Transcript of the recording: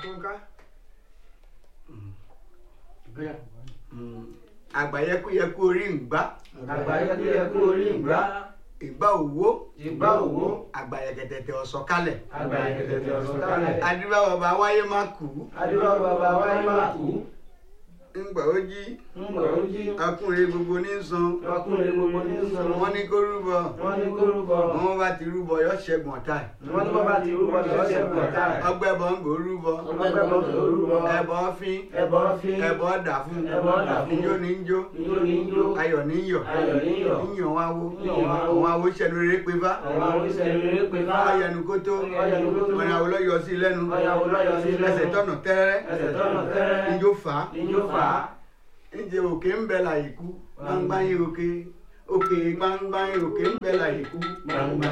túnká. àgbàyẹkúyẹkú orí ń gbá àgbáyékúyẹkú orí ìgbà ìgbà òwò ìgbà òwò àgbàyẹkẹtẹtẹ ọ̀sọ̀kalẹ̀ àgbáyékẹtẹtẹ ọ̀sọ̀kalẹ̀ adúlá bàbá wáyé má kú adúlọ́ bàbá wáyé má kú ńgbà ó jí ńgbà ó jí ọkùnrin gbogbo ní san ọkùnrin gbogbo ní sọ̀rọ̀ wọn ní kó rúbọ wọ́n ní kó rúbọ wọn bá ti rúbọ yọ ṣẹ́gun ọ̀tá ẹ̀. wọ́n ní bọ́bá ti rúbọ lọ́sẹ̀ pọ̀tà ọgbẹ́ bọ̀ ń gbò rúbọ ọgbẹ́gbẹ́ tó rúbọ ẹbọ fín ẹbọ fín ẹbọ dà fún Ẹbọ dà fún. ijó ní jó ijó ní jó ayọ̀ ní yọ̀ ayọ̀ ní yọ̀ yíyan wá wó Yíyan wá wó. àwọn awo ṣẹlú rere pé bá àwọn oníṣẹ́ rere pé bá ọyẹnu kó tó Ọ̀yẹ̀nu kó tó. ọ̀nà àwòlọ́ yọ sí lẹ́nu ọ̀yà olóyọ̀ sí lẹ́sẹ̀ ẹsẹ̀ tọ̀nà tẹ́rẹ́ ẹsẹ̀ tọ́nà tẹ́rẹ́ ijó fà á níjó fà á ǹjẹ́ òkè ń bẹ láyìíkú gbangba yín òkè òkè gbangba yín òkè ń bẹ láyìíkú gbangba